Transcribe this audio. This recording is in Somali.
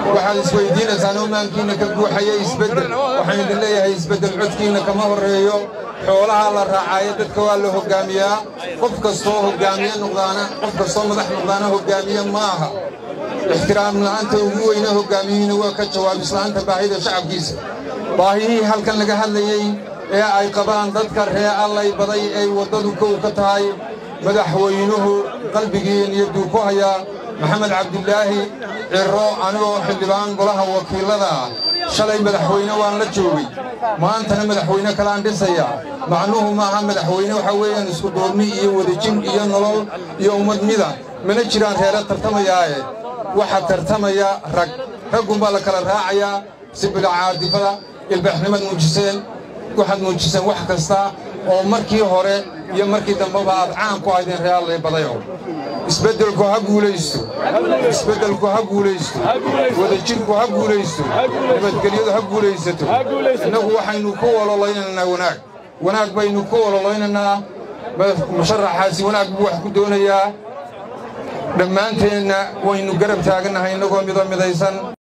waxaad isweydiinaysaan omaankiinna ka guuxaya isbeddel waxaan idin leeyahay isbeddel codkiinna kama horreeyo xoolaha la raacaayo dadka waa la hoggaamiyaa qof kastoo hoggaamiye noqdaana qof kastoo madax noqdaana hoggaamiye ma aha ixtiraam la'aanta ugu weyne hoggaamiyihina waa ka jawaab isla'aanta baahida shacabkiisa baahiyihii halkan laga hadlayey ee ay qabaan dadka ree allay baday ay waddadu kow ka tahay madaxweynuhu qalbigii niyadduu ku hayaa maxamed cabdilaahi cirro anigoo xildhibaan golaha wakiillada ah shalay madaxweyne waan la joogay maantana madaxweyne kalaan dhisayaa macnuhu maaha madaxweyne waxaa weeyaan isku duurni iyo wadajin iyo nolol iyo ummadnida mana jiraan reere tartamayaaye waxaa tartamaya rag raggunbaa la kala raacayaa si bilacaadifada ilbaxnimad muujiseen waxaad muujiseen wax kasta oo markii hore iyo markii dambeba aad caan ku ahaydeen ree allay badayo isbeddelku ha guulaysto isbeddelku ha guulaysto wadajirku ha guulaysto nabadgelyadu ha guulaysato innagu waxaynu ku ololaynanaa wanaag wanaag baynu ku ololaynanaa musharaxaasi wanaag buu wax ku doonayaa dhammaanteenna waynu garab taagannahay innagoo mido midaysan